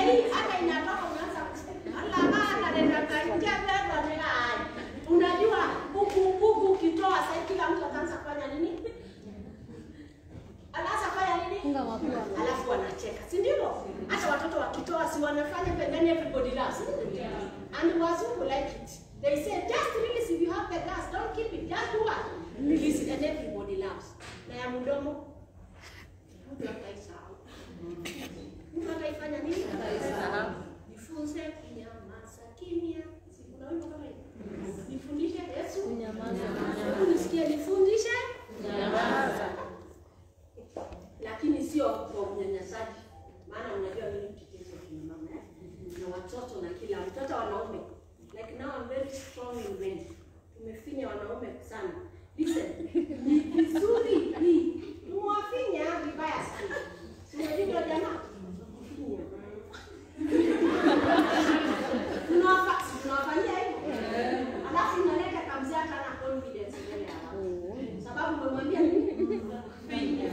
hii hata inatoka unaanza kusema ala bana nenda kanja beba nenda hai. Unajua huku huku ukitoa sasa kila mtu ataanza kufanya nini? Anaanza kufanya nini? Funga mapua. Alafu wanacheka, si ndivyo? Hata watoto wakitoa si wanafanya pembeni everybody laughs. And wazungu like it. They say just release if you have the gas, don't keep it. Just do what? Release it and everybody laughs. Na ya mdomo mtu ataisahau. Mtu ataifanya nini? Ataisahau. Nifunze kunyamaza kimya. Si kuna wimbo kama hiyo? Nifundishe Yesu Kunyamaza. Hebu nisikie nifundishe nyamaza. Lakini sio kwa unyanyasaji. Maana unajua mimi mtetezi wa kina mama eh? Na watoto na kila mtoto wanaume. Like now I'm very strong in men. Tumefinya wanaume sana. Listen, ni vizuri hii. Mwafinya vibaya sana. Si unajua jamaa? Kufinya. Tunawafa- tunawafanyia hivyo. Alafu unaleta kamzee hata hana confidence mbele ya watu. Sababu umemwambia nini? Finya.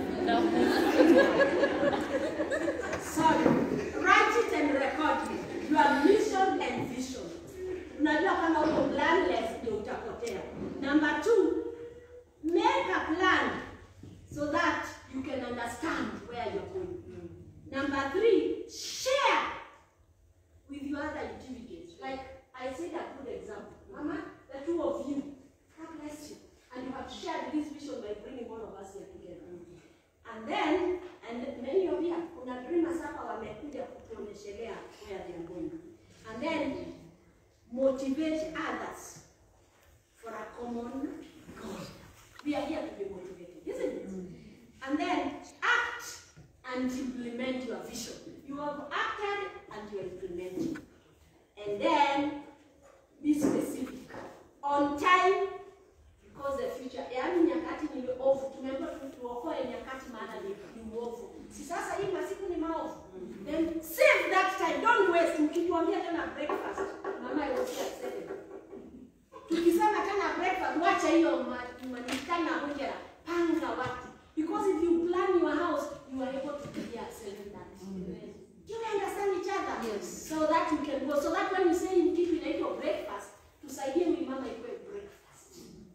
Sorry. Write it and record it. Your mission and vision. Unajua kama uko planless ndio utapotea. Number two, make a plan so that you can understand where you're going. Number three, share with your other activities. Like I said a good example. Mama, the two of you, God bless you. And you have shared this vision by bringing all of us here together. And then, and many of you, kuna dreamers hapa wamekuja kutuonyeshelea where they are going. And then, motivate others for a common goal. We are here to be motivated, isn't it? And then, act and implement your vision. You have acted and you are implementing. And then, be specific. On time, because the future yaani nyakati ni ovu tumeambiwa tu- tuokoe nyakati maana ni, ni uovu si sasa hii masiku ni maovu then save that time don't waste mkituambia tena breakfast mama I was here at seven tukisema tena breakfast wacha hiyo ma- manikana hujera panga watu because if you plan your house you are able to be at seven thirty do you understand each other Yes. so that you can go so that when you say in kitu inaitwa breakfast tusaidie huyu mama ikuwe breakfast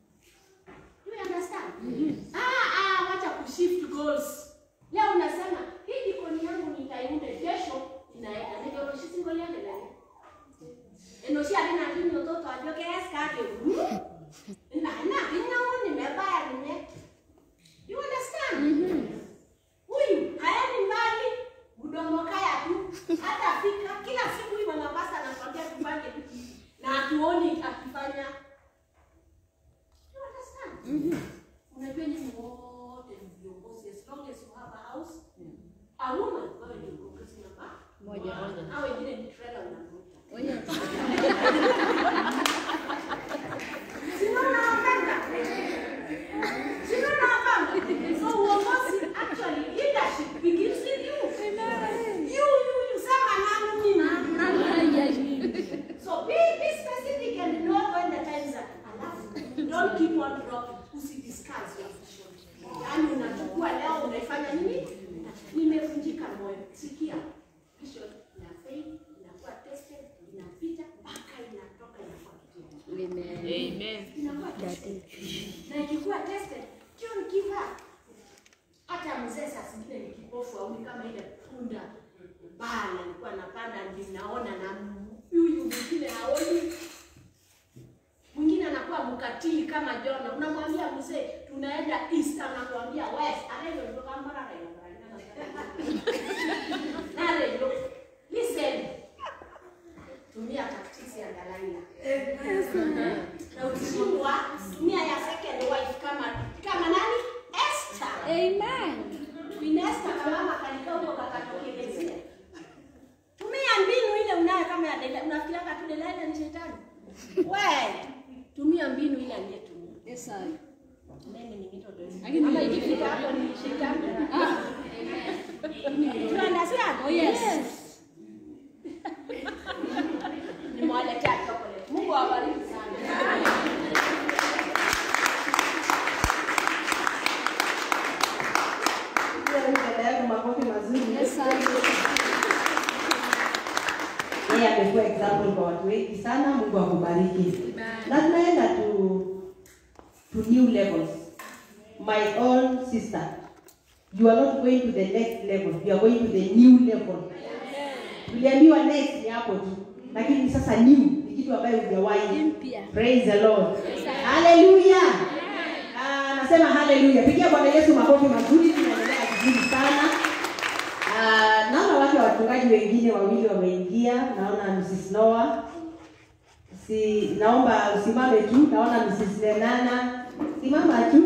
Do you understand? Ah, ah, wacha kushift goals. Leo unasema hii jikoni yangu nitaiunda kesho inaenda. Ndio roshi single yake ndani. Eno shi alina ndini mtoto ajoke eskade. Na na ingawa nimebaya nime. You understand? Huyu haendi mbali mdomo kaya tu. Hata fika kila siku hii mama pasta anakwambia tufanye na hatuoni akifanya You understand? Unajua nyinyi wote ni viongozi as long as you have a house. A woman wewe ni mkurugenzi namba Moja. Hao wengine ni trailer unavuta. Oh, yes. Si unaona wapenda? Si unaona wapenda? So uongozi actually leadership begins with you. You you you sema nani mimi? So be, be specific and know when the times are alafu. Don't keep on dropping. Usidiscuss your vision. Yaani unachukua leo unaifanya nini? Nimevunjika moyo. Sikia. Vision ina fail, inakuwa tested, inapita mpaka inatoka inakuwa kitu. Amen. Inakuwa tested. Na ikikuwa tested, don't give up. Hata mzee saa zingine ni kipofu au ni kama ile punda bala alikuwa anapanda ndio naona na huyu mwingine haoni. Mwingine anakuwa mkatili kama Jona. Unamwambia mzee tunaenda east, anakuambia west. Anaenda kutoka Mbarara Nare, listen. Tumia tactics ya Dalaila. Na ukishindwa, nia ya second wife kama kama nani? Esther. Amen. Queen Esther kama mama kalikaa huko kakatokelezea. Tumia mbinu ile unayo kama ya Delaila. Unafikiria kama tu Delaila ni shetani? We, tumia mbinu ile aliyetumia. Yes, I. Mimi ni mito dozi. Lakini- Ama ikifika hapo ni shetani. You understand? Oh, yes. Nimewaletea chocolate. Mungu awabariki sana. Pia mbele yangu makofi mazuri. Yes, I. amekuwa example kwa watu wengi sana. Mungu akubariki. Na tunaenda to to new levels. My own sister, you are not going to the next level, you are going to the new level. Tuliambiwa next ni hapo tu, lakini sasa new ni kitu ambayo hujawahi. Mpya. Praise the Lord. Hallelujah. Ah, nasema hallelujah. Pigia Bwana Yesu makofi mazuri, tunaendelea vizuri sana. Ah, naona wake wachungaji wengine wawili wameingia. Naona Mrs. Noah. Si naomba usimame tu. Naona Mrs. Lenana. Simama tu.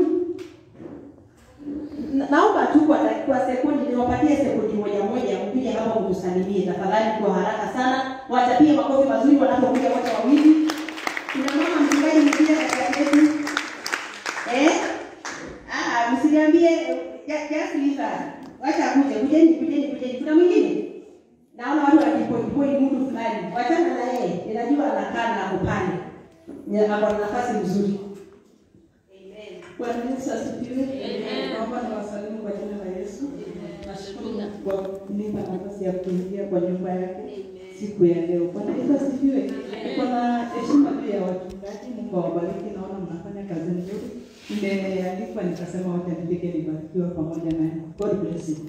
Na- Naomba tu kwa kwa sekundi niwapatie sekundi moja moja mpige hapa mtusalimie tafadhali kwa haraka sana. Wachapie makofi mazuri wanapokuja wote wawili. Kuna mama mchungaji mwingine katikati yetu. Eh? Ah, msiniambie ja- just leave her. Wacha akuje, kujeni, kujeni, kujeni. Kuna mwingine? Naona watu wakipoi mtu fulani. Wachana na yeye. Ninajua anakaa na kupanda. Ni ako na nafasi nzuri. Amen. Bwana Yesu asifiwe. Naomba niwasalimu kwa jina la Yesu. Nashukuru Mungu kwa kunipa nafasi ya kuingia kwa nyumba yake siku ya leo. Bwana Yesu asifiwe. Niko na heshima juu ya wachungaji. Mungu awabariki. Naona mnafanya kazi nzuri. Nimealikwa nikasema wacha nifike nibarikiwe pamoja naye. God bless you.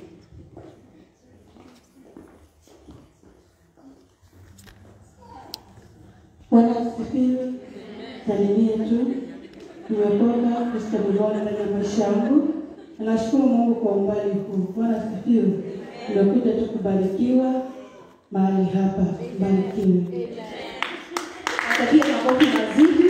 Bwana asifiwe. Salimia tu. Nimeokoka kustabiriwana ndani ya maisha yangu. Na Nashukuru Mungu kwa umbali huu. Bwana asifiwe. Nimekuja tu kubarikiwa mahali hapa. Barikiwe. Wachapie makofi mazuri.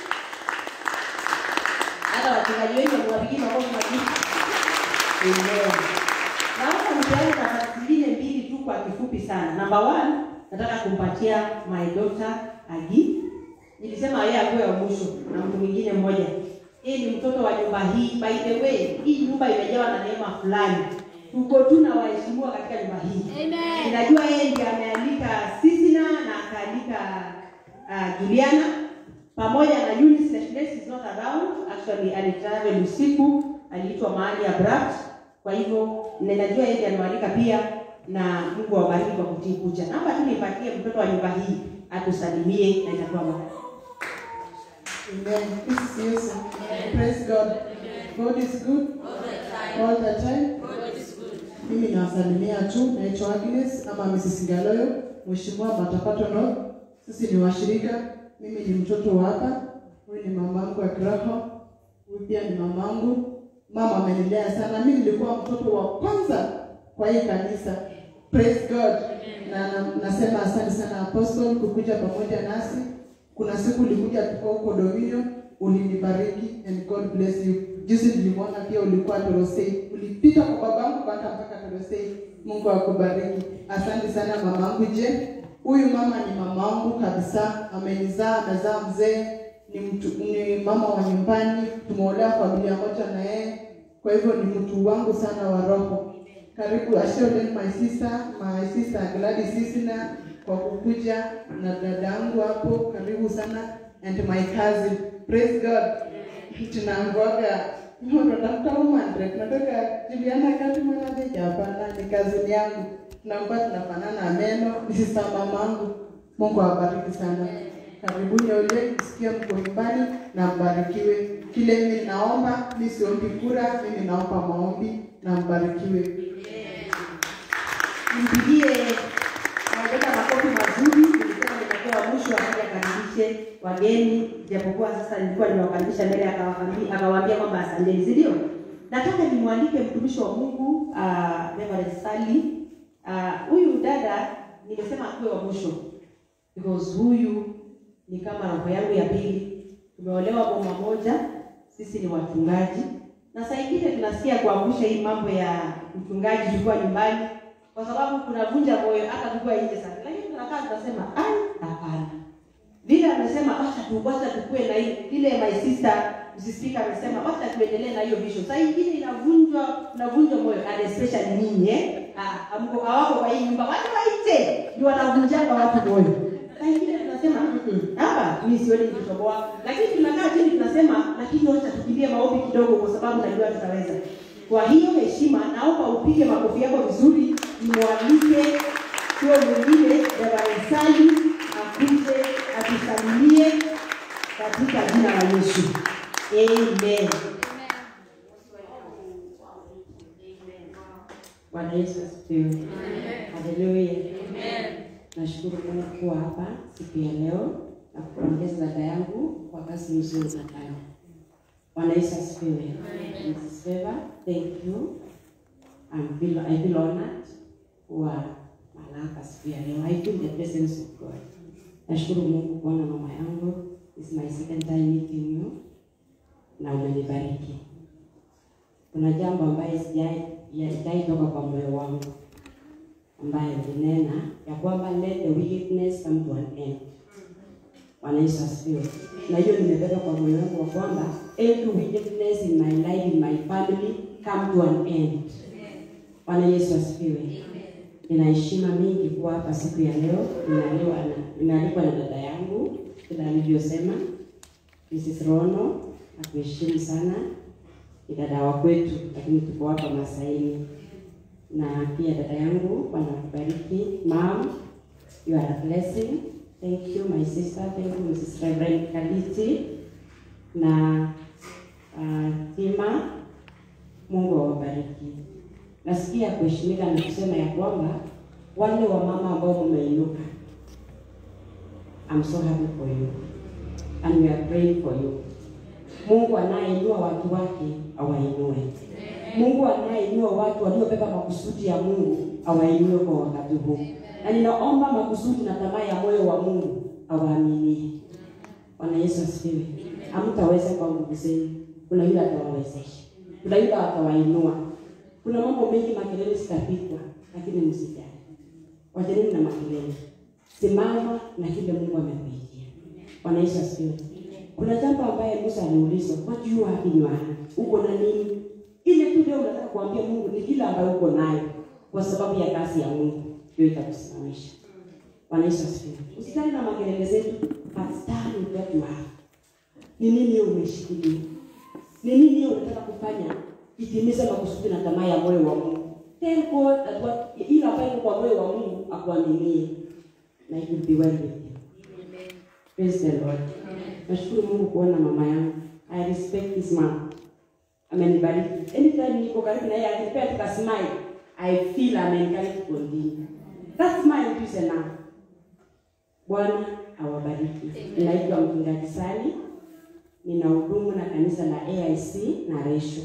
Hata wachungaji wengi wamewapigia makofi mazuri. Amen. Naomba nipeane nafasi zingine mbili tu kwa kifupi sana. Number one, nataka kumpatia my daughter Agi. Nilisema yeye akuwe wa mwisho na mtu mwingine mmoja. Yeye ni mtoto wa nyumba hii. By the way, hii nyumba imejawa na neema fulani. Tuko tu na waheshimiwa katika nyumba hii. Amen. Ninajua yeye ndiye ameandika Sisina na akaandika uh, Juliana pamoja na Eunice Nationalist is not around. Actually alitravel usiku, aliitwa mahali abrupt. Kwa hivyo ninajua yeye ndiye ameandika pia na Mungu awabariki kwa kutii kuja. Naomba tu nipatie mtoto wa nyumba hii atusalimie na itakuwa baraka. Amen. This is Yesu. Praise God. God is good all the time. Mimi nawasalimia tu, naitwa Agnes ama Mrs. Ngaloyo, Mheshimiwa Matapato no. Sisi ni washirika. Mimi ni mtoto wa hapa. Huyu ni mamangu wa kiroho. Huyu pia ni mamangu. Mama amenilea sana. Mimi nilikuwa mtoto wa kwanza kwa hii kanisa. Praise God. Na, na nasema asante sana Apostle kukuja pamoja nasi. Kuna siku ulikuja tuko huko Dominion, ulinibariki and God bless you. Juzi nilimwona pia ulikuwa Torosei, ulipita kwa babangu mpaka mpaka Torosei. Mungu akubariki. Asante sana mamangu. Je, huyu mama ni mamangu kabisa, amenizaa, amezaa mzee, ni mtu, ni mama wa nyumbani, tumeolea familia moja na yeye, kwa hivyo ni mtu wangu sana wa roho. Karibu Ashole, my sister, my sister Gladys Sisina kwa kukuja na dadangu hapo, karibu sana and my cousin. Praise God. Tunaambiwaga tunatafuta umandre, tunatoka Juliana kati mwanajeja, hapana, ni cousin yangu. Tunakuwa tunafanana meno, ni sister mamangu. Mungu awabariki sana. Karibuni ole, msikie mko nyumbani na mbarikiwe. Kile mimi naomba, mimi siombi kura, mimi naomba maombi na mbarikiwe. Mpigie Waweka makofi mazuri. Nilisema nitakuwa mwisho akaja akaribishe wageni, japokuwa sasa nilikuwa nimewakaribisha mbele, akawaambia akawaambia kwamba asanteni, si ndio? Nataka nimwalike mtumishi wa Mungu uh, Reverend Sally. Ah, Huyu dada nimesema akuwe wa mwisho because huyu ni kama roho yangu ya pili. Tumeolewa boma moja, sisi ni wachungaji, na saa ingine tunasikia kuangusha hii mambo ya mchungaji tukiwa nyumbani kwa sababu kunavunja moyo hata tukiwa nje sana, lakini tunakaa tunasema ai, hapana. Vile amesema wacha tu wacha tukue na hii ile, my sister msisika amesema wacha tuendelee na hiyo vision. Saa ingine inavunjwa inavunjwa moyo and especially nyinyi eh, ah, amko hawako kwa hii nyumba, watu wa nje ndio wanavunjanga watu moyo. Saa ingine tunasema "Mm-mm, hapa mimi sioni nikitoboa, lakini tunakaa chini tunasema, lakini wacha tukimbie maombi kidogo, kwa sababu najua tutaweza. Kwa hiyo heshima, naomba upige makofi yako vizuri, nimwalike huyo mwingine Evanesali akuje atusalimie katika jina la Yesu. Amen. Bwana Yesu asifiwe. Haleluya. Nashukuru Mungu kuwa hapa siku ya leo na kupongeza dada yangu kwa kazi nzuri nafanya. Bwana Yesu asifiwe. Mrs. Favor, thank you. I'm feel, I feel honored kuwa malaka siku ya leo. I feel the presence of God. Nashukuru Mungu kuona mama yangu. This is my second time meeting you na umenibariki. Kuna jambo ambaye sijai sijai toka kwa moyo wangu ambaye alinena ya kwamba let the wickedness come to an end. Bwana Yesu asifiwe. Na hiyo nimebeba kwa moyo wangu wa kwamba every wickedness in my life, in my family come to an end. Bwana Yesu asifiwe. Nina heshima mingi kuwa hapa siku ya leo. Ninaliwa na ninaalikwa na dada yangu kila alivyosema, Mrs. Rono, nakuheshimu sana. Ni dada wa kwetu, lakini tuko hapa Masaini. Na pia dada yangu, Bwana akubariki. Mom, you are a blessing. Thank you my sister. Thank you Mrs. Reverend Kaliti na uh, Tima. Mungu awabariki. Nasikia kuheshimika na kusema ya kwamba wale wa mama ambao mmeinuka, I'm so happy for you and we are praying for you. Mungu anayeinua watu wake awainue. Mungu anayeinua watu waliobeba makusudi ya Mungu awainue kwa wakati huu, na ninaomba makusudi na tamaa ya moyo wa Mungu awaaminie. Bwana Yesu asifiwe. Hamtaweza kwa nguvu zenu, kuna yule atawawezesha, kuna yule atawainua. Kuna mambo mengi, makelele zitapigwa, lakini msijali, wachaneni na makelele, simama na kile Mungu amekuitia. Bwana Yesu asifiwe. Kuna jambo ambaye Musa aliulizwa, what do you have in your hand? Uko na nini? Ile tu leo unataka kuambia Mungu ni kile ambayo uko nayo kwa sababu ya kazi ya Mungu ndio itakusimamisha. Bwana Yesu asifiwe. Usitani na makelele zetu, but stand with what you have. Ni nini hiyo umeshikilia? Ni nini hiyo unataka kufanya itimize makusudi na tamaa ya moyo wa Mungu? Tell God that what ile ambayo iko kwa moyo wa Mungu akuaminie na it will be well with you. Praise the Lord. Nashukuru Mungu kuona mama yangu. I respect this man. Amenibariki. Anytime niko karibu na yeye akinipea tuka smile, I feel I'm encouraged to continue. That smile is enough. Bwana awabariki. Ninaitwa mchungaji Sali. Ninahudumu na kanisa la AIC na Resho.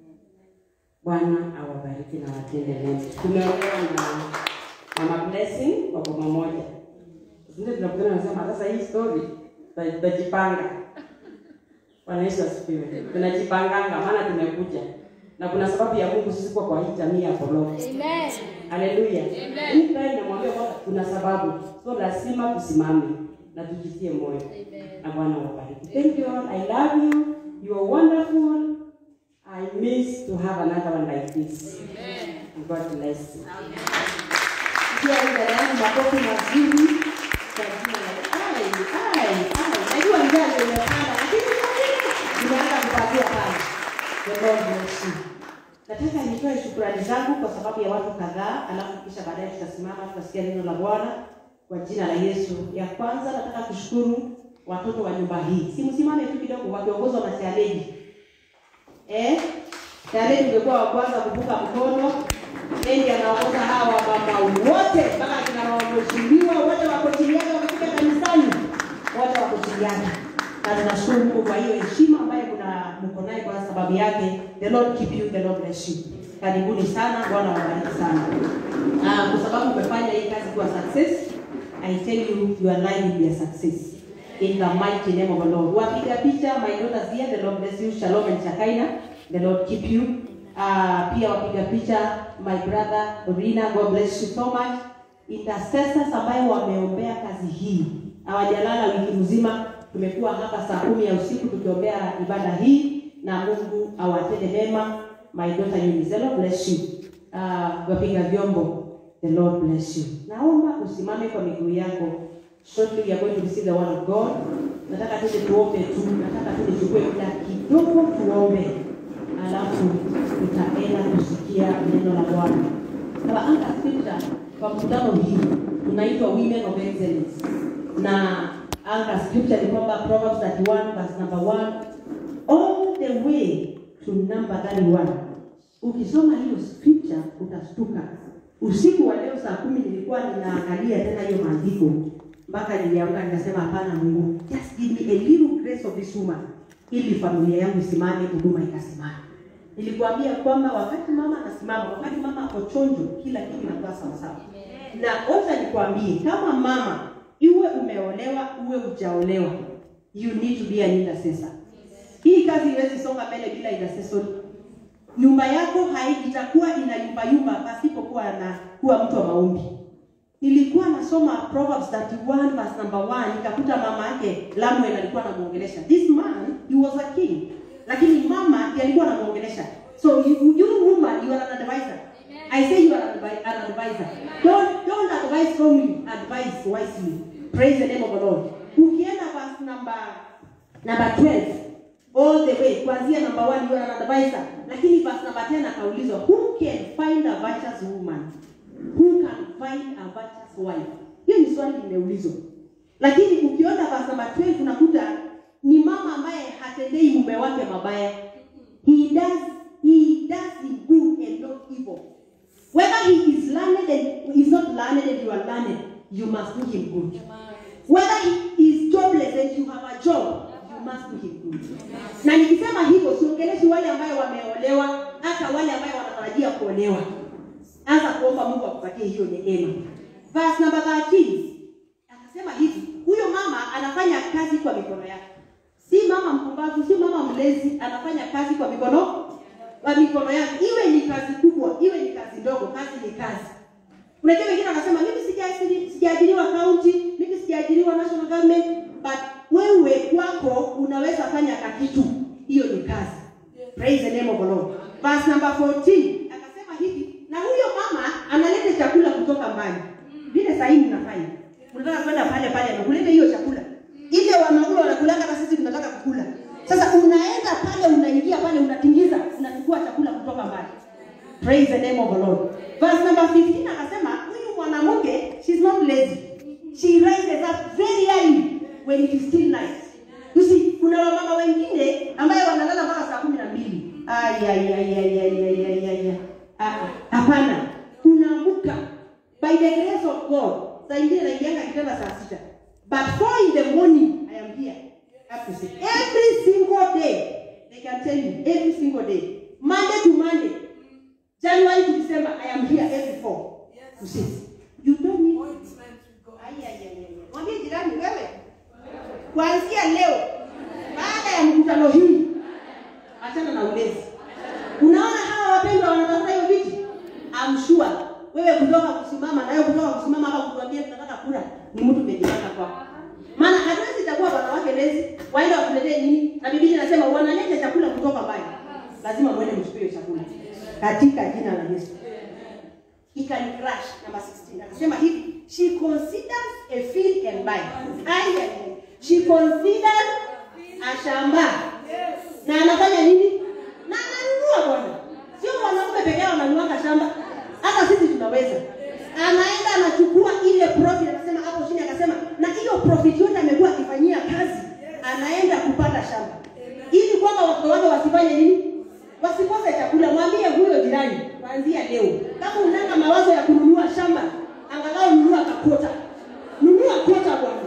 Bwana awabariki na watende mema. Tumeolewa na Mama Blessing kwa boma moja. Ndio tunakutana nasema sasa hii story tuta- tutajipanga. Bwana Yesu asifiwe. Tunajipanganga maana tumekuja. Na kuna sababu ya Mungu sisi kuwa kwa hii jamii ya Koloko. Amen. Haleluya. Mimi pia namwambia kwamba kuna sababu. So lazima tusimame na tujitie moyo. Na Bwana awabariki. Thank you all. I love you. You are wonderful. I miss to have another one like this. And God bless you. Pia huyu dada yangu makofi mazuri kwa jina la ai ai ai. Najua njaa ndio imepanda lakini nimeanza kupatia pale. The Lord bless you. Nataka nitoe shukrani zangu kwa sababu ya watu kadhaa, alafu kisha baadaye tutasimama tutasikia neno la Bwana kwa jina la Yesu. Ya kwanza nataka kushukuru watoto wa nyumba hii. Si msimame tu kidogo wakiongozwa na challenge. Eh? Challenge ungekuwa wa kwanza kuvuka mkono. Yeye anaongoza hawa mama wote mpaka kina mama mheshimiwa wote wako chini yake wamefika kanisani. Wote wako chini yake. Na tunashukuru Mungu kwa hiyo heshima ambayo kuna mko naye kwa sababu yake. The Lord keep you, the Lord bless you. Karibuni sana, Bwana awabariki sana. Ah, kwa sababu umefanya hii kazi kuwa success, I tell you your life will be a success. In the mighty name of the Lord. Wapiga picha, my daughters here, the Lord bless you. Shalom and Shakaina. The Lord keep you. Uh, pia wapiga picha, my brother Rina, God bless you so much. Intercessors ambayo wameombea kazi hii hawajalala wiki mzima. Tumekuwa hapa saa kumi ya usiku tukiombea ibada hii, na Mungu awatende mema. My daughter Eunice, the Lord bless you. Uh, wapiga vyombo, the Lord bless you. Naomba usimame kwa miguu yako. Shortly we are going to receive the word of God. Nataka tuje tuombe tu, nataka tu nichukue muda kidogo tuombe, alafu tutaenda kusikia neno la Bwana. Our anchor scripture kwa mkutano hii tunaitwa Women of Excellence, na anga scripture ni kwamba Proverbs 31 verse number 1 all the way to number 31. Ukisoma hiyo scripture utastuka. Usiku wa leo saa kumi nilikuwa ninaangalia tena hiyo maandiko mpaka niliamka nikasema, hapana Mungu, just give me a little grace of this woman ili familia yangu isimame, huduma ikasimama. Nilikuambia kwamba wakati mama anasimama, wakati mama ako chonjo, kila kitu inakuwa sawasawa. Na ocha nikwambie, kama mama iwe umeolewa uwe hujaolewa, you need to be an intercessor. Hii kazi iwezi songa mbele bila intercessory. Nyumba yako haitakuwa inayumbayumba pasipokuwa na kuwa mtu wa maombi. Nilikuwa nasoma Proverbs 31 verse number 1 nikakuta mama yake Lamuel alikuwa anamuongelesha. This man he was a king. Lakini mama ndiye alikuwa anamuongelesha. So you, you woman you are an advisor. I say you are an advi- an advisor. Don't don't advise wrongly, advise wisely. Praise the name of the Lord. Ukienda verse number number 12 all the way kuanzia number 1 you are an advisor. Lakini verse number 10 akaulizwa who can find a virtuous woman? Who can find a virtuous wife? Hiyo ni swali limeulizwa. Lakini ukiona verse number 12 unakuta ni mama ambaye hatendei mume wake mabaya. He does he does in good and not evil. Whether he is learned and is not learned and you are learned, you must do him good. Whether he is jobless and you have a job, you must do him good. Na nikisema hivyo siongeleshi wale ambayo wameolewa, hata wale ambayo wanatarajia kuolewa. Anza kuomba Mungu akupatie hiyo neema. Verse number 13. Akasema hivi, huyo mama anafanya kazi kwa mikono yake. Si mama mpumbavu, si mama mlezi, anafanya kazi kwa mikono kwa mikono yake. Iwe ni kazi kubwa, iwe ni kazi ndogo, kazi ni kazi. Unajua wengine wanasema mimi sijaajiri- sijaajiriwa county, mimi sijaajiriwa national government, but wewe kwako unaweza fanya kakitu. Hiyo ni kazi. Praise the name of the Lord. Verse number 14 akasema hivi, na huyo mama analeta chakula kutoka mbali. Vile sasa hivi mnafanya. Unataka kwenda pale pale amekuleta hiyo chakula. Ile wanaume wanakulanga na sisi tunataka kukula. Sasa unaenda pale unaingia pale unatingiza, unachukua chakula kutoka mbali. Praise the name of the Lord. Verse number 15 akasema huyu mwanamke she's not lazy. She rises up very early when it is still night. You see, kuna wamama wengine ambayo wanalala mpaka saa kumi na mbili. Ay, ay, ay, ay, ay, ay, ay, ay, ay. Ah, ah. Hapana, unaamuka by the grace of God. Saa ingine naingianga kitanda saa sita. But four in the morning, I am here. Up to six. Every single day, they can tell you, every single day. Monday to Monday. January to December, I am here every four to six. You don't need Ai, ai, ai, ai, ai. Mwambie jirani wewe, kuanzia leo, baada ya mkutano hii, achana na ulezi. Unaona hawa wapendwa wanatafuta hiyo viti? I'm sure wewe kutoka kusimama na wewe kutoka kusimama hapa kutuambia tunataka kula ni mtu umejipanga kwako. Maana hatuwezi itakuwa wanawake lezi waende wakuletee nini? Na Biblia inasema wanaleta chakula kutoka mbali. Lazima muende mchukue hiyo chakula katika jina la Yesu. He can crash number 16. Anasema hivi, she considers a field and buy. Ai, ai, ai. She considers a shamba. Na anafanya nini? Na ananunua bwana. Sio wanaume pekee yao wananunuanga shamba. Hata sisi tunaweza. Anaenda anachukua ile profit anasema hapo chini akasema na hiyo profit yote amekuwa akifanyia kazi anaenda kupata shamba. Ili kwamba watoto wake wasifanye nini? Wasikose chakula. Mwambie huyo jirani kuanzia leo. Kama unanga mawazo ya kununua shamba, angalau nunua kakota. Nunua kota bwana.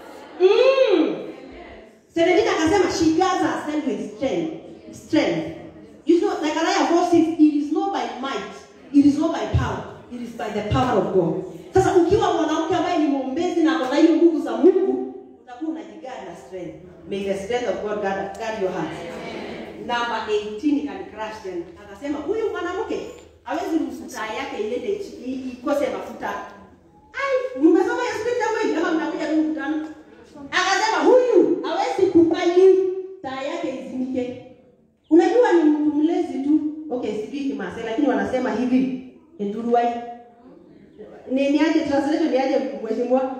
Mm. Seredina akasema she guards herself with strength. Strength. You know, like Isaiah 4 says, it is not by might, it is not by power, it is by the power of God. Sasa ukiwa mwanamke ambaye ni mwombezi na akona hiyo nguvu za Mungu, utakuwa unajigard na strength. May the strength of God guard, guard your heart. Number 18 can crash them. Akasema huyu mwanamke hawezi ruhusu taa yake iende ichi- i- ikose mafuta. Ai, mmesoma hiyo scripture kweli ama mnakuja tu mkutano? Akasema huyu hawezi kubali taa yake izimike. Unajua ni mtu mlezi tu. Okay, sijui Kimasai lakini wanasema hivi. Enduruai. Ni ni aje translation ni aje mheshimiwa?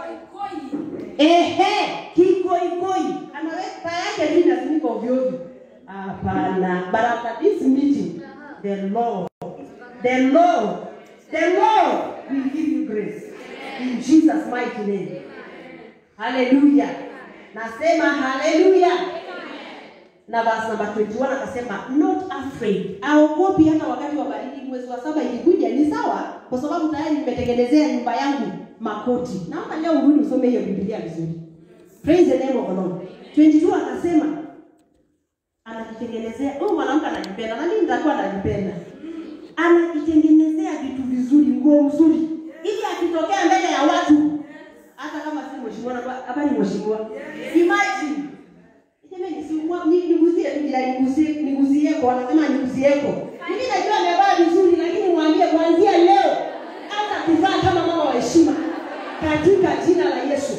Ehe, kikoikoi. Anaweka taa yake tu inazimika ovyo ovyo. Hapana. But after this meeting, the Lord, the Lord, the Lord will give you grace. In Jesus' mighty name. Hallelujah. Nasema hallelujah. Na verse number 21 akasema not afraid. Aogopi hata wakati wa baridi mwezi wa saba ilikuja ni sawa kwa sababu tayari nimetengenezea nyumba yangu makoti. Naomba leo urudi usome hiyo Biblia vizuri. Praise the name of the Lord. 22 akasema anajitengenezea huyu mwanamke anajipenda na mimi nitakuwa najipenda anajitengenezea vitu vizuri nguo mzuri ili akitokea mbele ya watu hata kama si mheshimiwa na hapa ni mheshimiwa imagine Jamani, si mwa- ni- nigusie tu bila nigusie nigusie kwa anasema nigusieko. Mimi najua amevaa vizuri lakini mwambie kuanzia leo hata kuvaa kama mama wa heshima katika jina la Yesu.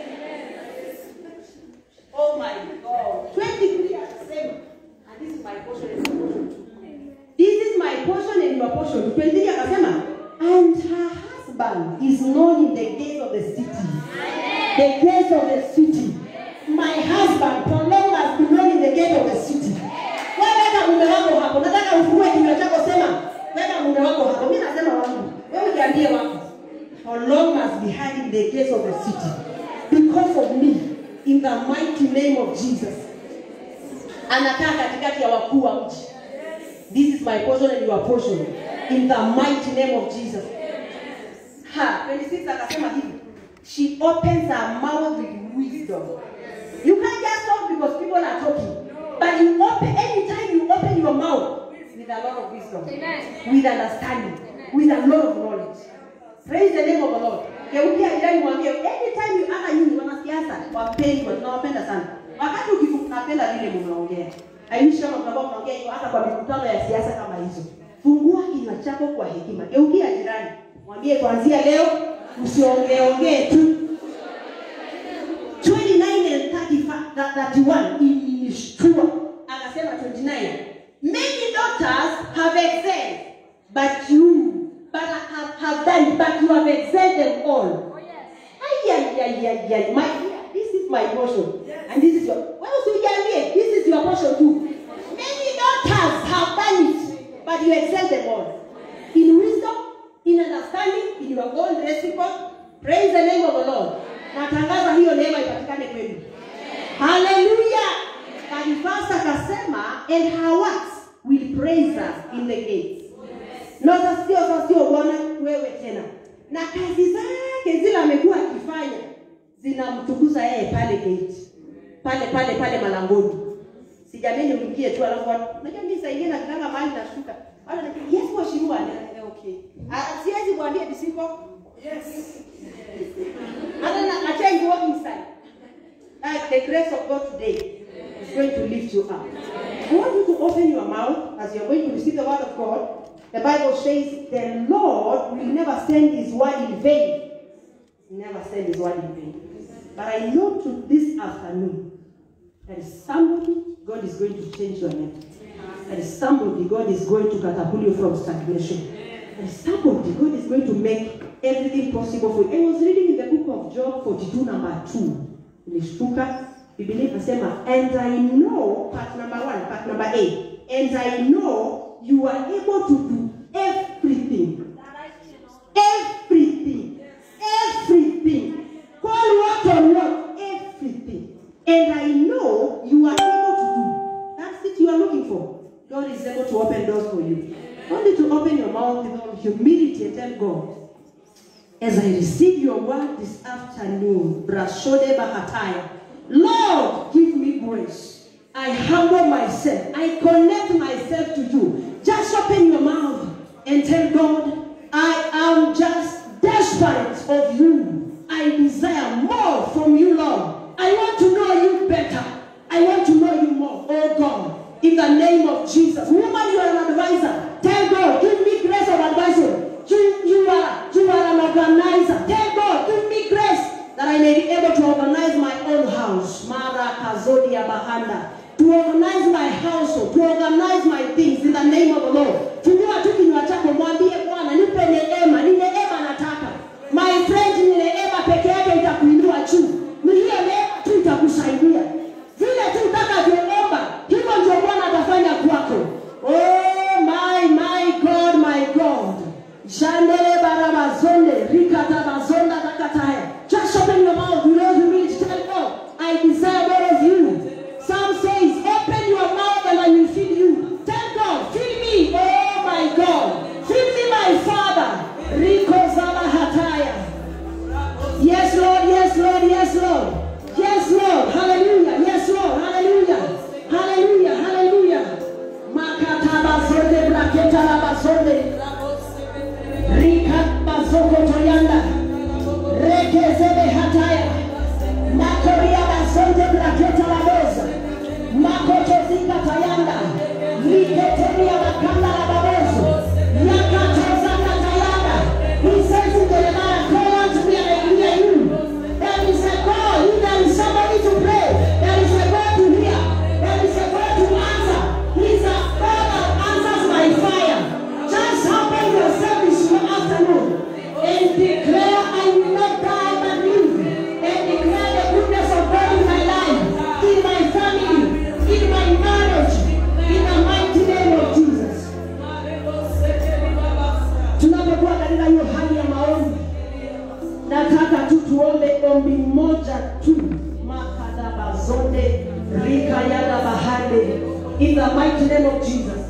Oh my God. 23 akasema and this is my portion and your portion too. This is my portion and your portion. 23 akasema and her husband is known in the gates of the city. The gates of the city. My husband prolong has been known in the gate of the city. Wewe weka mume wako hapo. Nataka ufungue kinywa chako sema weka mume wako hapo. Mimi nasema wangu. Wewe jiambie wako. Prolong must be hiding in the gates of the city because of me in the mighty name of Jesus. Anakaa katikati ya wakuu wa mji. This is my portion and your portion in the mighty name of Jesus. Ha, 26 akasema hivi. She opens her mouth with wisdom. You can't just talk because people are talking. But you open anytime you open your mouth with a lot of wisdom, with understanding, with a lot of knowledge. Praise the name of the Lord. Geukia jirani mwambie anytime you hata nyinyi wanasiasa wapendwa tunawapenda sana. Wakati ukipenda vile mnaongea. Haimishi kama mnakuwa mnaongea hivyo hata kwa mikutano ya siasa kama hizo. Fungua kinywa chako kwa hekima. Geukia jirani. Mwambie kuanzia leo usiongeongee tu 29 and 35, that 31 ilishtua akasema 29 many doctors have excelled but you but have, have done but you have excelled them all Ay, ay, ay, ay, ay. My, this is my portion and this is your well usijiambie this is your portion too many doctors have done it but you excel them all in wisdom in understanding in your own recipe praise the name of the lord natangaza hiyo neema ipatikane kwenu haleluya kalifasa akasema and her works will praise us in the gates na sio sio bwana wewe tena na kazi zake zile amekuwa akifanya zinamtukuza yeye pale gate pale pale pale malangoni sijameni uingie tu alafu watu unajua mimi saa ingine nakitanga mahali nashuka watu wanasema yes mheshimiwa Na- okay Ah, siwezi mwambie bisiko yes and then I change walk inside like the grace of God today is going to lift you up I want you to open your mouth as you're going to receive the word of God the Bible says the Lord will never send his word in vain never send his word in vain but I know to this afternoon there is somebody God is going to change your life. There is somebody God is going to catapult you from stagnation. There is somebody God is going to make everything possible for you. I was reading in the book of Job 42 number 2. Nilishtuka. Biblia inasema and I know part number 1, part number 8. And I know you are able to do everything. Everything. Everything. Call what on what? Everything. And I know you are able to do. That's it you are looking for. God is able to open doors for you. Only to open your mouth with all humility and tell God, as I receive your word this afternoon, Brashode Bahataya, Lord, give me grace. I humble myself. I connect myself to you. Just open your mouth and tell God, I am just desperate of you. I desire more from you, Lord. I want to know you better. I want to know you more, oh God. In the name of Jesus. Woman, you are an advisor. Tell God, give me grace of advisor. You, you are you are an organizer. Tell God, give me grace that I may be able to organize my own house. Mara Kazodia Bahanda. To organize my household, to organize my things in the name of the Lord. Fungua tu kinywa chako mwambie Bwana, nipe neema, ni neema nataka. My friend, ni neema peke yake itakuinua juu. Ni hiyo neema tu itakusaidia. Vile tu utakavyoomba, hivyo ndio Bwana atafanya kwako. Oh my my God, my God. Shandele barabazonde bazonde rika bazoko toyanda rekezebe hataya makoria bazonde braketa laboza makotozika tayanda liketemia makanda la babozo yakatozanga tayanda he says in Jeremiah call unto me and I will hear you there is a call if there is somebody to pray there is a God to hear there is a God to answer he's a God that answers by fire just humble yourself this afternoon and declare I will not die but live and declare the goodness of God in my life in my family in my marriage in the mighty name of Jesus tunapokuwa katika hiyo hali ya maombi nataka tu tuombe ombi moja tu makadabazonde rikayada bahande in the mighty name of jesus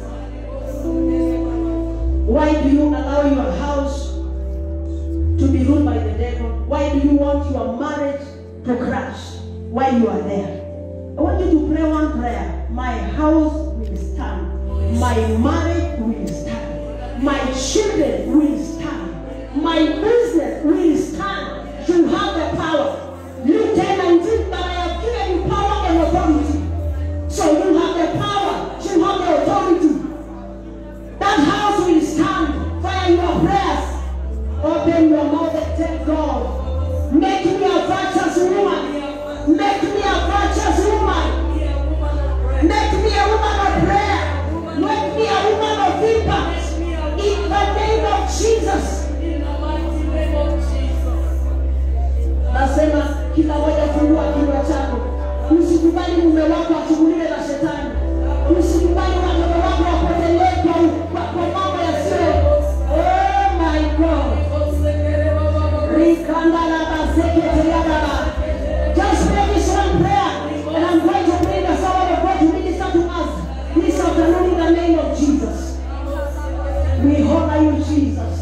why do you allow your house to be ruled by the devil why do you want your marriage to crash while you are there i want you to pray one prayer my house will stand my marriage will stand my children will stand my business will stand you have the power luke 10 19 but i have given you power and authority so you have the power you have the authority that house will stand fire your prayers open your mouth and tell god make me a virtuous woman make me a virtuous woman make me a woman of prayer make me a woman of impact in the name of jesus nasema kila moja fungua kinywa chako usikubali mume wako achugulike na shetani usikubali watoto wako wapotelee kwa, kwa, kwa mambo yasiyo oh my god rikandalabazeketeyanaba just pray this one prayer and i'm going to bring the soul of god to minister to us this afternoon in the name of jesus we honor you jesus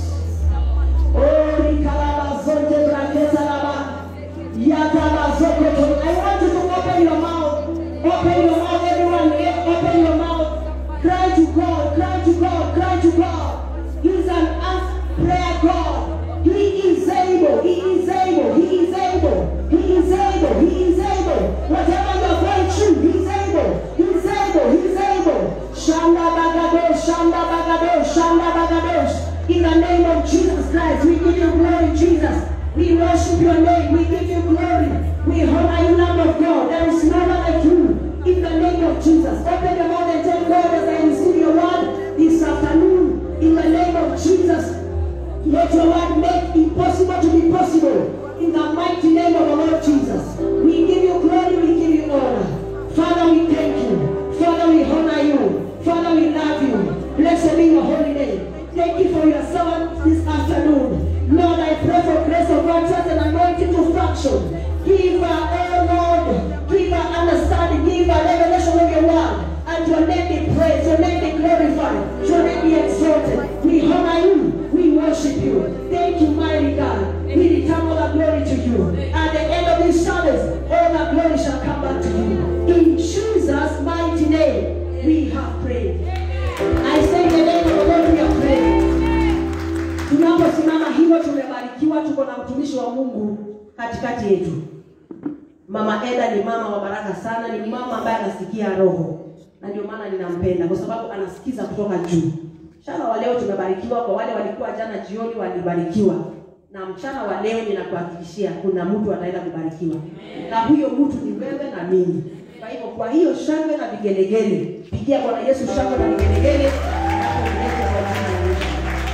Oh, rikalabazonte braketalaba. Yatabazokoto. I want you to open your mouth. Open your mouth, everyone. Eh, Open your mouth. Cry to God. Cry to God. Cry to God. He's an answer prayer God. He is able. He is able. He is able. He is able. He is able. Whatever you are going through, He's able. He's able. He's able. Shanda bagado. Shanda bagado. Shanda bagado. In the name of Jesus Christ, we give you glory, Jesus. We worship your name. We give you glory. We honor you, Lamb of God. There is no one like you. In the name of Jesus. Open your mouth and tell God as I receive your word this afternoon. In the name of Jesus. Let your word make impossible to be possible. In the mighty name of our Lord Jesus. We give you glory, we give you honor. Father, we thank you. Father, we honor you. Father, we love you. Blessed be your holy name. Thank you for your servant this afternoon. Lord, I pray for grace of God, just an anointing to function. Give her, oh Lord, give her understanding, give her revelation of your word. And your name be praised, your name be glorified, your name be exalted. We honor you, we worship you. Thank you, mighty God. We return all the glory to you. At the end of this service, all the glory shall come back to you. In Jesus' mighty name, we have prayed. I say in the name of the Lord we are praying. Tunaposimama hivyo tumebarikiwa, tuko na mtumishi wa Mungu katikati yetu. Mama Eda ni mama wa baraka sana, ni mama ambaye anasikia roho, na ndio maana ninampenda kwa sababu anasikiza kutoka juu. Mchana wa leo tumebarikiwa, kwa wale walikuwa jana jioni walibarikiwa, na mchana wa leo ninakuhakikishia kuna mtu ataenda kubarikiwa, na huyo mtu ni wewe na mimi. Kwa hivyo, kwa hiyo shangwe na vigelegele, pigia Bwana Yesu shangwe na vigelegele na kumleta kwa jina la Yesu.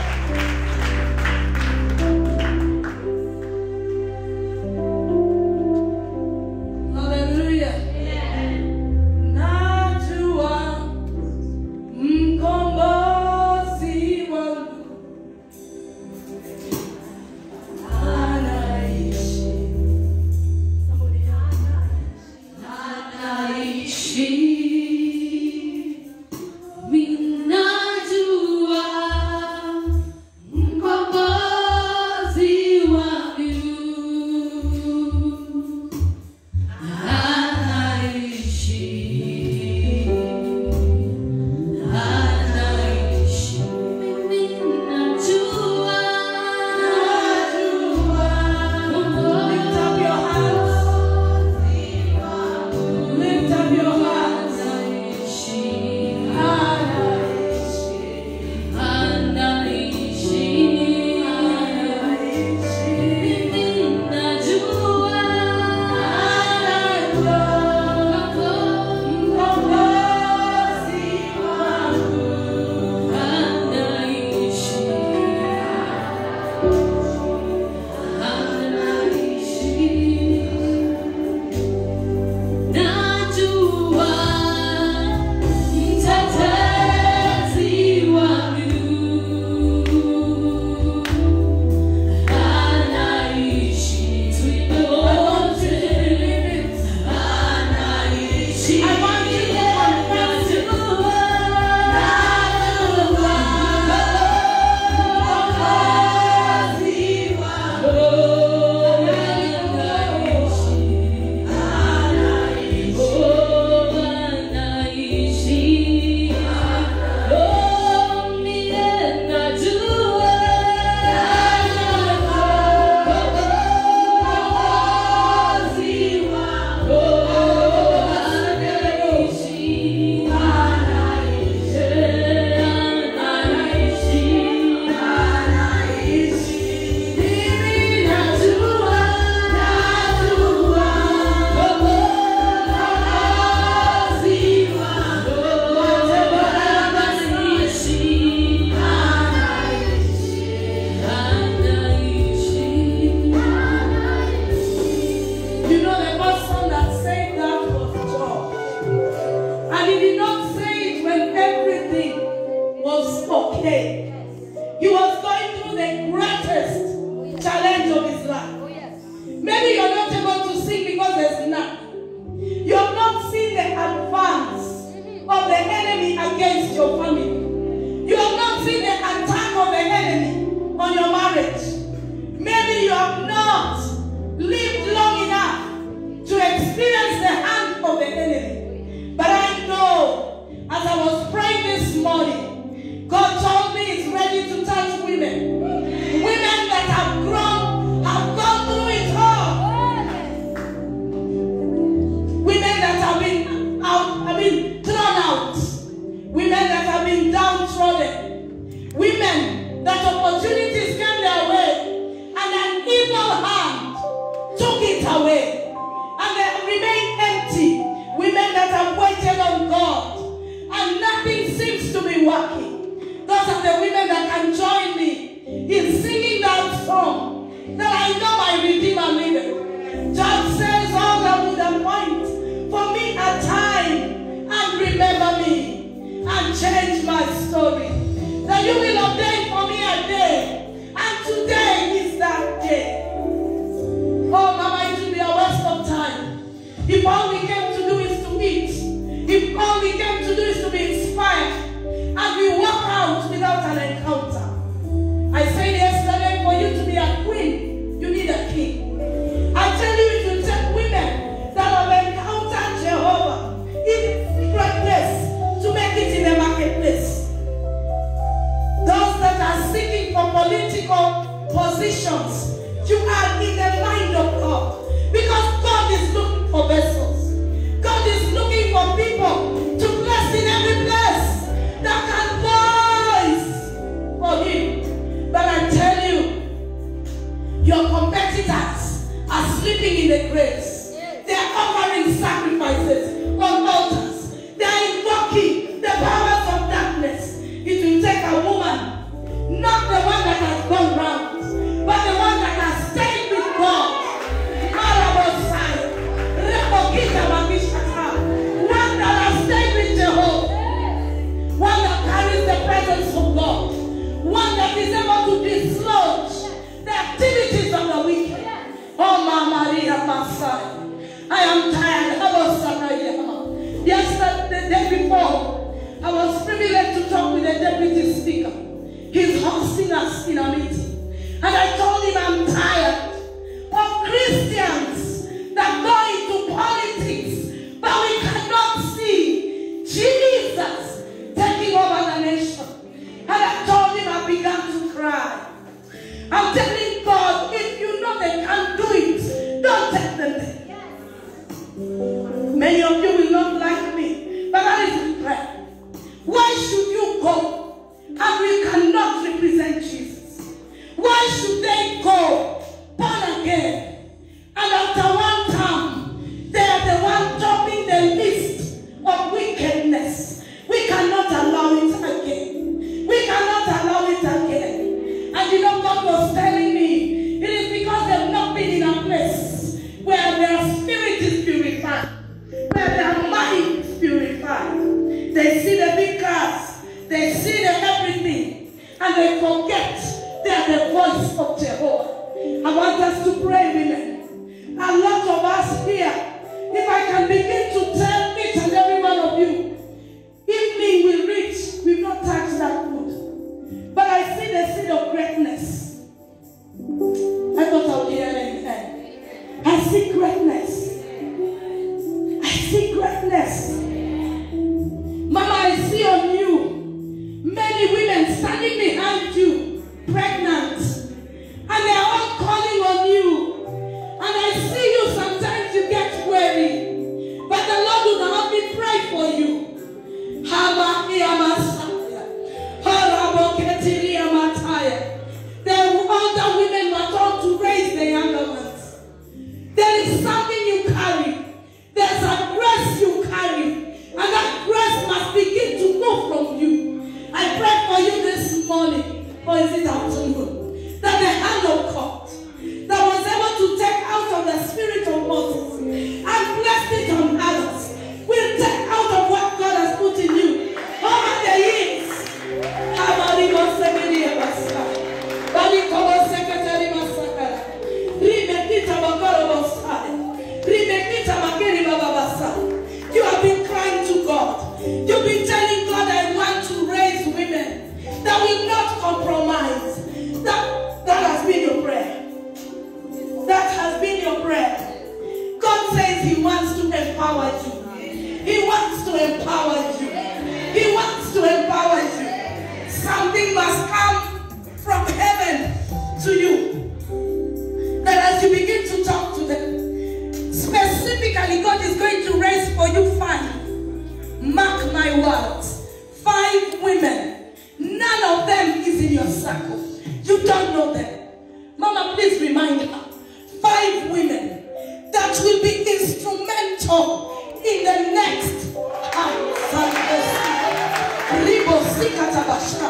Hallelujah. Najua mkombozi wangu anaishi. Anaishi day. He was going through the greatest challenge of his life. Maybe you're not able to sing because there's none. You have not seen the advance of the enemy against your family. You have not seen the attack of the enemy on your marriage. Maybe you have not lived long enough to experience the hand of the enemy. But I know, as I was praying this morning, God told me He's ready to touch women. Women that have grown, have gone through it all. Women that have been out, I mean, thrown out. Women that have been downtrodden. Women that opportunities came their way and an evil hand took it away. And they remain empty. Women that have waited on God and nothing seems to be working. Those are the women that can join me in singing that song that I know my Redeemer liveth. God says all I would appoint for me a time and remember me and change my story. That you will ordain for me a day, and today is that day. Oh, Mama, it will be a waste of time. If all we came to do is to eat, if all we came to do is to be inspired, and we walk out without an encounter. I said yesterday, for you to be a queen, you need a king. I tell you, it will take women that have encountered Jehovah in secret place to make it in the marketplace. Those that are seeking for political positions, you are in the mind of God. Because God is looking for vessels. God is looking for people to bless in every place that can voice for Him. But I tell you, your competitors are sleeping in the graves. They are offering sacrifices on altars. They are invoking the powers of darkness. It will take a woman, not the one that has gone round, but the one that has stayed with God. Marabosai, Rebokita Magishaka, One that has stayed with Jehovah. One that carries the presence of God. One that is able to dislodge the activities of the wicked. Oh, Mama Maria Masai. I am tired. I was Sakayama. Yesterday, the day before, I was privileged to talk with the deputy speaker. He's hosting us in a meeting. And I told him I'm tired of Christians that go into politics, but we cannot see Jesus taking over the nation. And I told him I began to cry. I'm telling God, if you know they can't do it, don't take them there. Many of you will not like me, but that is my prayer. Why should you go and we cannot represent Jesus? Why should they go born again and after one time they are the one topping the list of wickedness? We cannot allow it again. We cannot allow it again. And you know, God was telling me it is because they've not been in a place where their spirit is purified, where their mind is purified. They see the big cars, they see the everything, and they forget they are the voice of Jehovah. I want us to pray, women. A lot of us here, if I can begin to tell each and every one of you, evening will reach, we've not touched that food. But I see the seed of greatness. I thought I would hear anything. I see greatness. I see greatness. Mama, I see on you many women standing behind you, pregnant, and they are all calling on you. And I see you sometimes you get weary, but the Lord circle. You don't know them. Mama, please remind her. Five women that will be instrumental in the next Ribo Sikatabasha.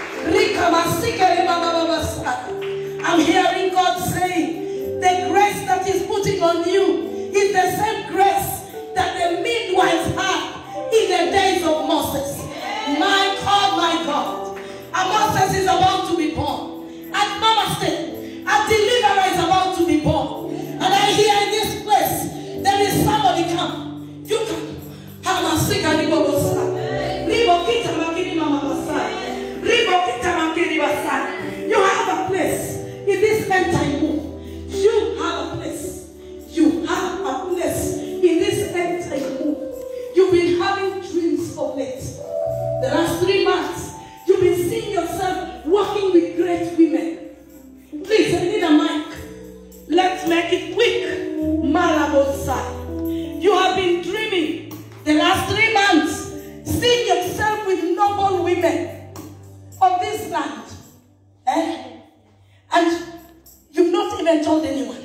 I'm hearing God saying the grace that is putting on you is the same grace that the midwives had in the days of Moses. My God, my God. And Moses is about to be born. And Mama said, a deliverer is about to be born. And I hear in this place, there is somebody come. You can. Hamasika ribobosa. Ribo kita makini mama basai. Ribo kita makini basai. You have a place in this end time move. You have a place. You have a place in this end time move. You've been having dreams of late. The last three months, you've been seeing yourself working with great women. Please, I need a mic. Let's make it quick. Malabosai. You have been dreaming the last three months, seeing yourself with noble women of this land. Eh? And you've not even told anyone.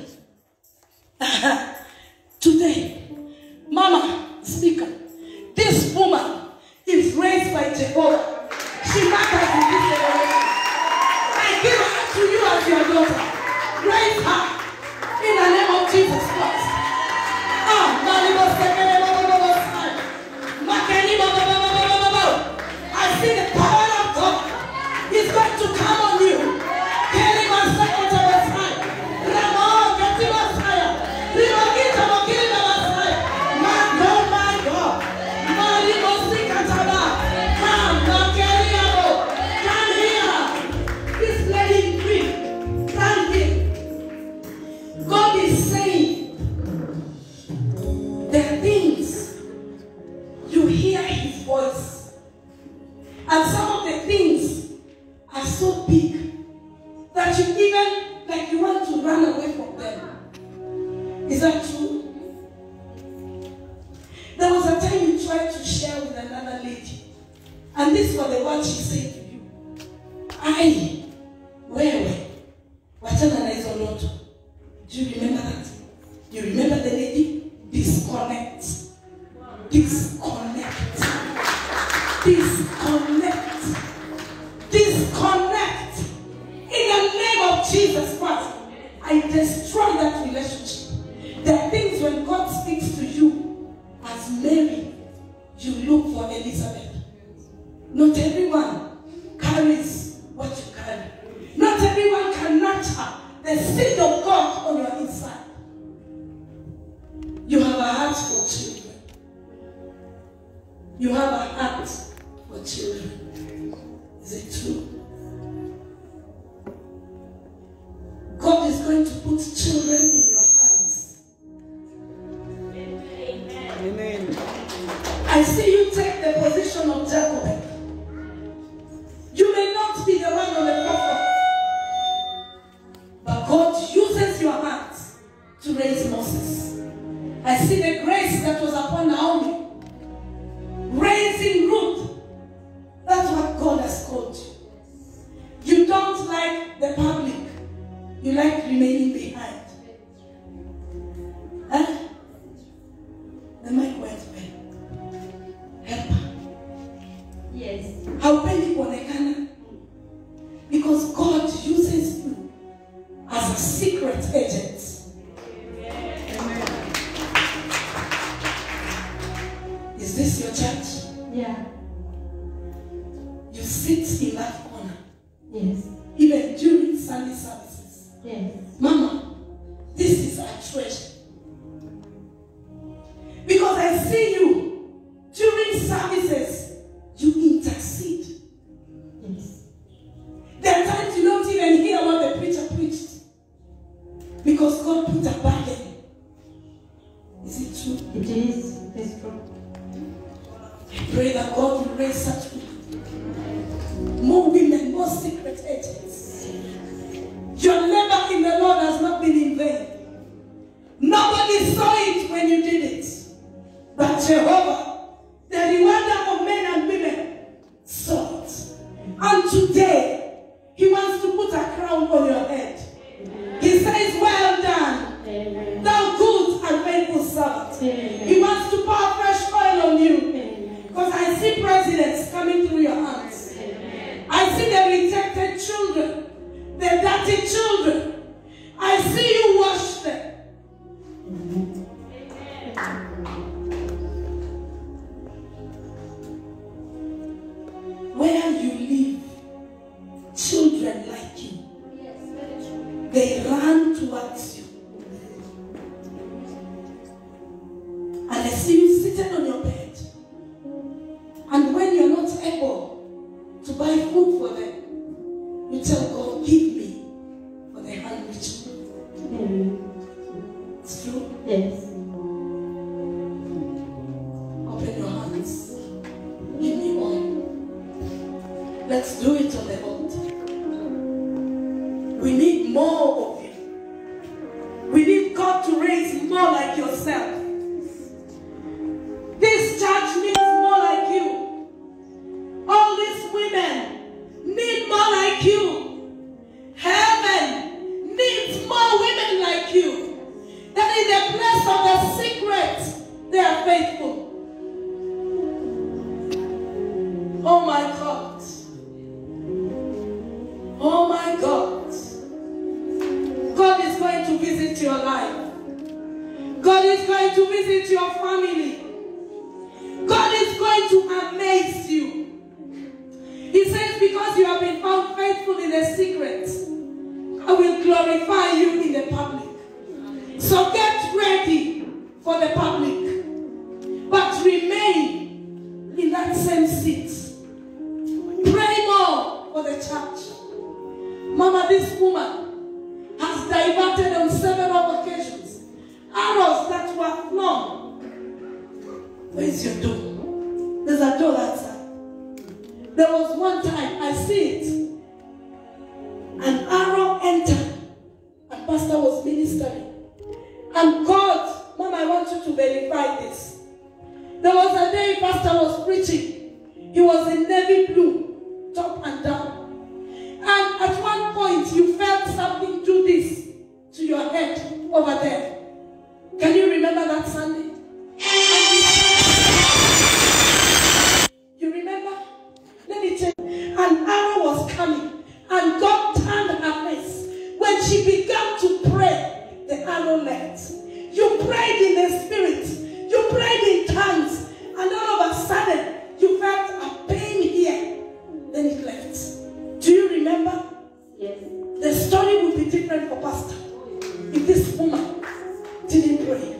Today, Mama, speaker, this woman is raised by Jehovah. She matters in this generation. I give her to you as your daughter. Raise her in the name of Jesus Christ. Ah, Malibo Sekere Baba Baba Sai. Makeni Baba Baba Baba Baba. I see the power of God is going to come on you. Keri Masako Tabasai. Ramo Kati Basaya. Rimo Kita Makiri Basai. My God, my God. Malibo Sikataba. Come, Makeri Abo. Come here. This lady in green. Stand here. God is saying there are things you hear his voice. And some of the things are so big that you even like you want to run away from them. Is that true? There was a time you tried to share with another lady, and this was the word she said to you. I, wewe, wachana na hizo ndoto. Do you remember that? You remember the lady? Disconnect. Disconnect. Disconnect. Disconnect. In the name of Jesus Christ, I destroy that relationship. There are things when God speaks to you as Mary, you look for Elizabeth. Not everyone carries what you carry. Not everyone can nurture the seed of God on your inside. You have a heart for children. You have a heart for children. Is it true? God is going to put children in your hands. I see you take the position of Jacob. You may not be the one on the platform, but God uses your hands to raise Moses. I see the grace that was upon Naomi, raising Ruth. That's what God has called you. You don't like the public, you like remaining behind. Huh? The mic went well. Help her. Yes. haupendi kuonekana because god uses you as a secret agent is this your church Yeah. you sit in that corner Yes. even during sunday services Yes. mama this is a treasure because i see you during services you intercede Yes. There are times you don't even hear what the preacher preached because God put a burden. Is it true? It is. It's true. I pray that God will raise such women. More women, more secret agents. Your labor in the Lord has not been in vain. Nobody saw it when you did it. But Jehovah, the rewarder of men and women, saw it. And today, He wants crown on your head. He says, Well done, Amen. thou good and faithful servant. Amen. He wants to pour fresh oil on you. Amen. Because I see presidents coming through your hands. I see the rejected children, the dirty children. I see you wash them. Where you live, children like you, they run towards you. And I see you seated on your bed. And when you're not able to buy food for them, you tell God, give me for the hungry children. Amen. It's true. Yes. Open your hands. Give me oil. Let's do it on the altar. We need more of you. We need God to raise more like yourself. This church needs more like you. All these women need more like you. Heaven needs more women like you. That in the place of the secret, they are faithful. Oh my God. Oh my God. God is going to visit your life. God is going to visit your family. God is going to amaze you. He says, Because you have been found faithful in the secret, I will glorify you in the public. So get ready for the public, but remain in that same seat. Pray more for the church. Mama, this woman has diverted on several occasions arrows that were flung. Where's your door? There's a door outside. There was one time I see it. An arrow entered, and Pastor was ministering. And God, Mom, I want you to verify this. There was a day Pastor was preaching. He was in navy blue, top and down. And at one point, you felt something do this to your head over there. Can you remember that Sunday? You remember? Let me tell you. An arrow was coming, and God turned her face. When she began to pray, the arrow left. You prayed in the spirit, you prayed in tongues, and all of a sudden, you felt a pain here. Then it left. Do you remember? Yes. The story would be different for Pastor if this woman didn't pray.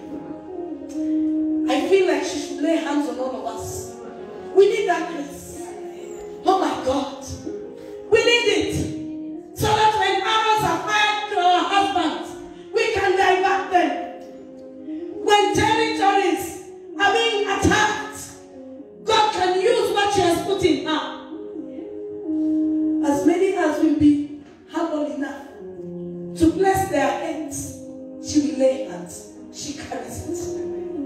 I feel like she should lay hands on all of us. We need that grace. Oh my God. We need it. So that when arrows are fired to our husbands, we can divert them. When territories are being attacked, God can use what she has put in her. As many as will be humble enough to bless their hands, she will lay hands. She carries it.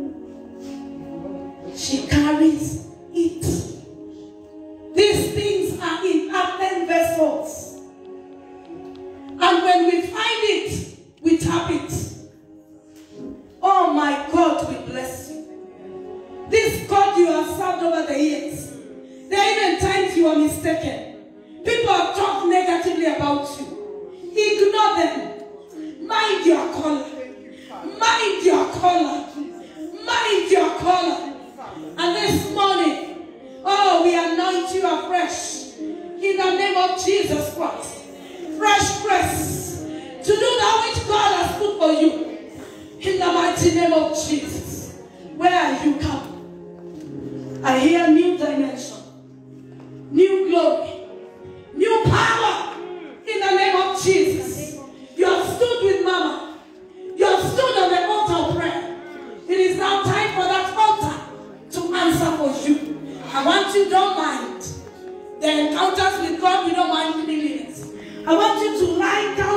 She carries it. These things are in earthen vessels. And when we find it, we tap it. Oh my God, we bless you. This God you have served over the years. There are even times you are mistaken. People have talked negatively about you. Ignore them. Mind your color. Mind your color. Mind your color. And this morning, oh, we anoint you afresh in the name of Jesus Christ. Fresh grace to do that which God has put for you in the mighty name of Jesus. Where you come, I hear new dimension, new glory, new power in the name of Jesus. You have stood with Mama. You have stood on the altar of prayer. It is now time for that altar to answer for you. I want you don't mind the encounters with God. You don't mind three minutes. I want you to lie down